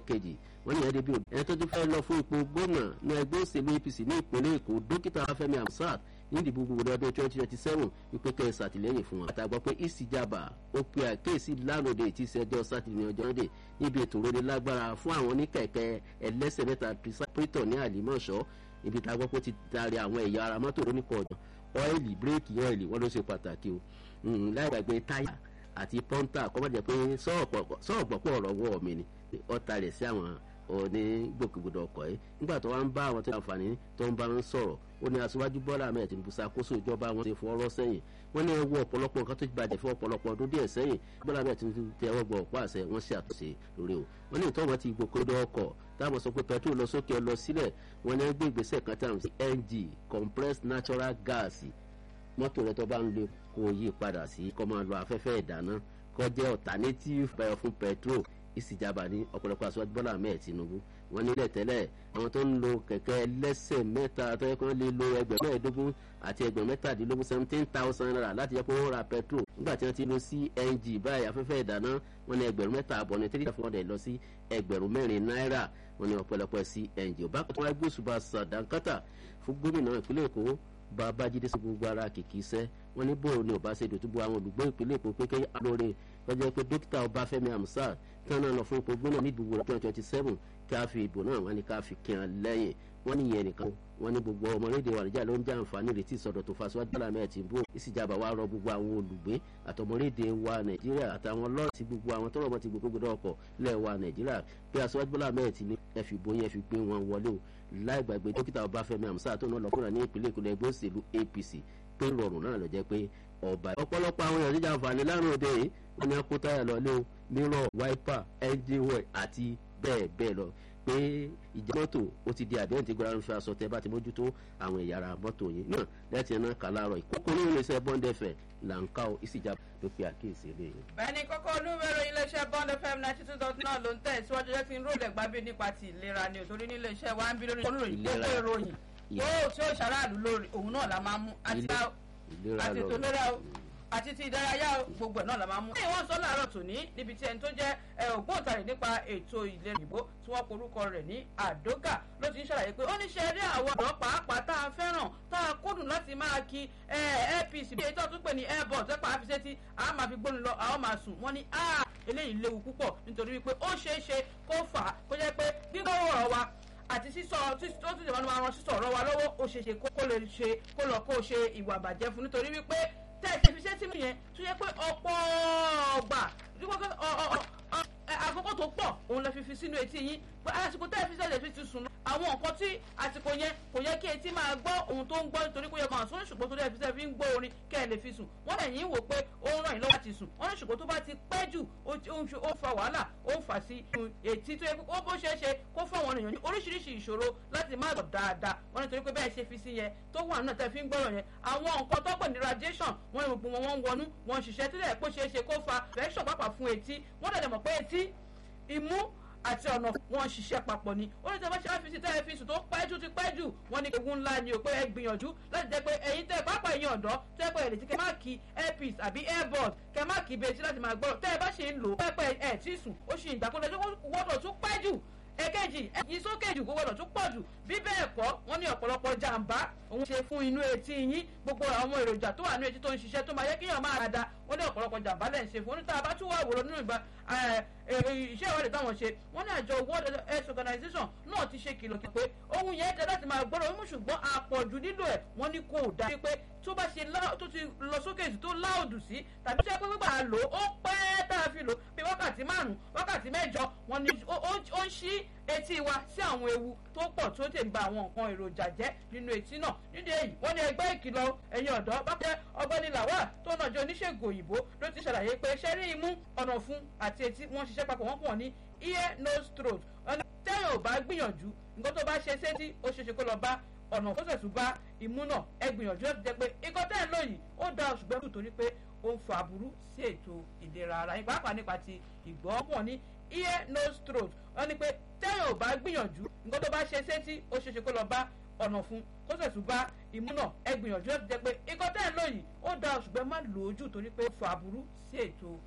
lẹ́ẹ̀kejì wọ́n ní ẹni bí ẹni tó ti fẹ́ lọ fún ipò gómìnà ní ẹgbẹ́ òṣèlú apc ní ìpínlẹ̀ èkó dókítà fẹ́mi amsat ní ìdìbò gbogbo ọdún twenty twenty seven wípé kẹ́ ẹ ṣàtìlẹ́yìn fún wọn. àtàgbọ́ pé ìsìjàbà ó pe àkéèsí lánàá tí ìṣẹ́jọ́ sátidé ní ọjọ́ náà níbi ètò òrèlè lágbára fún àwọn oníkẹ̀kẹ́ ẹlẹ́sẹ̀ mẹ́ta pírítọ̀ ní àlìmọ́ṣọ́ ibi tá a gbọ́ pé ó ti darí àwọn ẹ̀yà ara mọ́tò lóníkọ̀ ọ̀dọ̀ ọ́ìlì bírèkì ọ́ìlì wọ́n ló ṣe pàtàkì o láì gbàgbé táyà àti pọ́ńtà kọ́ mọ̀jẹ̀ pé sọ́ọ̀gbọ̀pọ̀ ọ̀rọ̀ wọ̀ mí ni ọ̀tá rẹ̀ sí àwọn onígbòkègbodò ọkọ̀ yìí nígbà tó wá ń bá àwọn tó ń àǹfààní tó ń bá ń sọ̀rọ̀ ó ní aṣíwájú bọ́lá ahmed tinubu ṣàkóso ìjọba wọn ti fọwọ́rọ́ sẹ́yìn wọ́n ní ẹwọ́ ọ̀pọ̀lọpọ̀ nǹkan tó ti bàjẹ́ fún ọ̀pọ̀lọpọ̀ ọdún díẹ̀ sẹ́yìn bọ́lá ahmed tinubu tẹ ẹwọ́ gbọ́ ọ̀pọ̀ àṣẹ wọ́n ṣe àtúnṣe lórí o wọ́n ní ìtọ́ wọn ti gbòkègbodò ọkọ̀ táwọn sọ pé petrol lọ sókè lọ sílẹ̀ wọ́n ní gbé ìgbésẹ̀ kan táwọn sí ng compressed natural gas mọ́tò rẹ tó bá ń lo kó yí padà sí kó máa lo afẹ́fẹ́ ìdáná kó jẹ́ alternative bio fún petrol ìsìjàmbá ní ọ̀pọ̀lọpọ̀ aṣọ́jú bọ́lá ahmed tinubu wọ́n nílẹ̀ tẹ́lẹ̀ àwọn tó ń lo kẹ̀kẹ́ lẹ́sẹ̀ mẹ́ta tó yẹ kó lè lo ẹgbẹ̀rún mẹ́ẹ̀ẹ́dógún àti ẹgbẹ̀rún mẹ́tàdínlógún seventeen thousand naira láti yẹ kó wọ́n ra petrol nígbà tí wọ́n ti lo cng báyìí afẹ́fẹ́ ìdáná wọ́n ní ẹgbẹ̀rún mẹ́ta àbọ̀ ní three thousand hundred lọ sí ẹgbẹ̀rún mẹ́rin náírà wọ́n ní ọ̀pọ̀lọpọ̀ cng ò bá kó tó wá gbósùbà sàdánkátà fún gómìnà ìpínlẹ̀ èkó babájídé sí gbogbo ara kìkì iṣẹ́ wọ́n ní bóòrò ni ọba ṣe dòtúbọ àwọn olùgbé ìpínlẹ̀ èkó pé kéyà lóore lọ́jọ́ pé dókítà ọbáfẹ́mi amusa tí wọ́n náà lọ fún ipò gbóná ní ìdìbò twenty twenty seven kí a fi ìbò náà wọ́n ní ká fi kí wọn lẹ́yìn wọ́n ní ìyẹn nìkan wọ́n ní gbogbo ọmọlédè wa níjà ló ń jẹ́ àǹfààní retí ìsọdọ̀ tó faṣọ agbára mẹ́ẹ̀ tí ń bò ìsìjàmbá wa rọ gbogbo àwọn olùgbé àtọmọlédè wa nàìjíríà àtàwọn lọ́ọ̀tì gbogbo àwọn tọrọ wọn ti gbogbo gbọdọ̀ ọkọ̀ lẹ̀ wa nàìjíríà pé aṣọ agbára mẹ́ẹ̀ tí ní ẹ fi bóyá ẹ fi gbé wọn wọlé o láì gbàgbé dókítà ọbáfẹ́mi àmúṣà tó náà lọ́kùnrin ní ìpínlẹ̀ èkó ẹgbẹ́ òṣèlú apc pé rọrùn náà lọ jẹ́ pé ọba ọ̀pọ̀lọpọ̀ àwọn èèyàn níjà àǹfààní lárùn òde yìí wọ́n ní akó táyà lọ́lé o mírọ̀ wáípà engine oil àti bẹ́ẹ̀ bẹ́ẹ̀ lọ pé ìjà mọ́tò ó ti di àdéhùn tí gbọ́dọ̀ fi aṣọ tẹ bá ti mójútó àwọn ẹ̀yà ara mọ́tò yìí náà lẹ́tì náà kà láàárọ̀ ìkókó ní iléeṣẹ́ bọ́ńdẹ̀fẹ̀ là ń ká o ìsìjà ló pe àkíyèsí eléyìí. bẹ́ẹ̀ni kókó olúwẹ̀rọ iléeṣẹ́ bond fm ninety two dot nine ló ń tẹ̀ síwájú jẹ́ kí n rólẹ̀ gbábí nípa ti ìlera ni òtórí ní iléeṣẹ́ wa ń bí lórí olùròyìn gbogbo ìròyìn yóò tí ó ṣàráàlú lórí òun náà la máa mú àti àti ètò ìlera o àti ti ìdárayá gbogbo ẹ̀ náà la máa mú. wọ́n sọ láàárọ̀ tòní níbi tí ẹni tó jẹ́ ògbóǹtarì nípa ètò ìlera òyìnbó tí wọ́n porúkọ rẹ̀ ní àdógà ló ti ń ṣàlàyé pé ó ní ṣe eré àwọn ọ̀dọ́ pàápàá tá a fẹ́ràn tá a kúndùn láti máa kí apc bí ètò ọ̀tún pè ní airbus tẹ́pà àfiṣẹ́tì a máa fi gbóni lọ àwọn máa sùn wọ́n ní eléyìí léwu púpọ̀ nítorí wípé ó ṣeé ṣe kó fà á kó jẹ́ pé gbígbọ́ ọ̀rọ̀ wa àti sísọ tó ti dìbò máa ran sísọ ọ̀rọ̀ wa lọ́wọ́ ó ṣeé ṣe kó lè ṣe kó lọ kó ṣe ìwà àbàjẹ́ fún nítorí wípé tẹ̀sí fi ṣé tí mi yẹn tó yẹ pé ọ̀pọ̀ ọgbà àkókò tó pọ̀ òun lè fi fi sínú etí yín pé àsìkò tẹ́ ẹ fi sẹ́lẹ̀ fi ti sùn lọ. àwọn nǹkan tí àsìkò yẹn kò yẹ kí etí máa gbọ́ ohun tó ń gbọ́ nítorí pé yẹ máa sún ṣùgbọ́n tó dẹ́ fi sẹ́ fi ń gbọ́ orin kẹ́ ẹ lè fi sùn. wọ́n lè yín wò pé ó ń ràn yín lọ́wọ́ láti sùn. wọ́n ní ṣùgbọ́n tó bá ti pẹ́ jù ó fa wàhálà ó ń fà sí etí tó yẹ kó bó ṣeé ṣe kó fáwọn èèyàn ní oríṣiríṣi ìṣòro láti má gbọ́ dáadáa. wọ́n nítorí pé bẹ́ẹ̀ ṣe fi sí yẹn tó wà náà tẹ́ fi ń gbọ́rọ̀ yẹn. àwọn nǹkan tó pè ní radiation wọ́n ní gbogbo wọn wọ́n ń wọnú wọ́n ń ṣiṣẹ́ tó dẹ̀ pé ṣeé ṣe kó fa infection pàápàá fún etí wọ́n dẹ̀ mọ̀ pé etí imú àti ọ̀nà wọn ṣiṣẹ́ papọ̀ ni ó ní tí a bá ṣe láfi sí tẹ́lifíṣù tó pẹ́ jù ti pẹ́ jù wọ́n ní ewu ńlá ni o pé ẹ gbìyànjú láti jẹ́ pé ẹ̀yin tẹ́ pápá ẹ̀yin ọ̀dọ́ tẹ́ pé ẹ̀ lè ti kẹ́ má kí airpiece àbí airbud kẹ́ má kí betí láti máa gbọ́rọ̀ tẹ́ ẹ bá ṣe ń lò pẹ́pẹ́ ẹ̀ tí sùn ó ṣì ń gbàkúndé wọ́dọ̀ tún pẹ́ jù èkejì ẹyin sókè jù kó gbọdọ̀ tún pọ̀ jù bí bẹ́ẹ̀ kọ́ wọ́n ní ọ̀pọ̀lọpọ̀ jàǹbá òun ṣe fún inú etí yín gbogbo àwọn èròjà tó wà nínú etí tó ń ṣiṣẹ́ tó máa yẹ kéèyàn máa da wọ́n ní ọ̀pọ̀lọpọ̀ jàǹbá lẹ̀ ń ṣe fún oníta bá tún wà wòrò nínú ìgbà iṣẹ́ ìwádìí táwọn ṣe wọ́n ní àjọ world health organization náà ti ṣe kìlọ̀ pé ohun yẹn dá láti máa gbọ́dọ̀ mímú ṣùgbọ́n àpọ̀jù nílò ẹ̀ wọ́n ní kò dá pé tó bá ṣe tó ti lọ sókè sí tó láòdù sí tàbí tó yẹ pé gbígbà lò ó pẹ́ tá a fi lò bí wákàtí márùn-ún wákàtí mẹ́jọ wọ́n ní ó ń ṣí etí wa sí àwọn ewu tó pọ̀ tó tè ń ba àwọn nǹkan èròjà jẹ́ nínú etí náà nídìí èyí wọ́n ní ẹgbẹ́ ìkìlọ̀ ẹ̀yin ọ̀dọ́ bá jẹ́ ọgbẹ́ni làwà tó náà jẹ́ oníṣègùn òyìnbó ló ti ṣàlàyé pé ṣẹ́rí imú ọ̀nà fún àti etí wọ́n ṣiṣẹ́ papọ̀ wọ́n pọ̀ ní ear nose throat ọ̀nà tẹ́yìn ò bá gbìyànjú nǹkan tó bá ṣe sétí ó ṣeéṣe kó lọ bá ọ̀nà tó sẹ̀tún bá imú náà ẹ gbìyànjú láti jẹ́ pé ikọ́ tẹ́ ẹ̀ lóyìí ó da ṣùgbọ́n kù torí pé ó ń fa aburú sí ètò ìlera ara yín pàápàá nípa ti ìgbọ́ pọ̀ ní ear nose throat wọ́n ní pé tẹ́yìn ò bá gbìyànjú nǹkan tó bá ṣe sétí ó ṣeéṣe kó lọ bá ọ̀nà fún kó sẹ̀tún bá imú náà ẹ gbìyànjú láti jẹ́ pé ikọ́ tẹ́ ẹ̀ lóyìí ó da ṣùgbọ́n má lò ó jù torí pé ó fa aburú sí ètò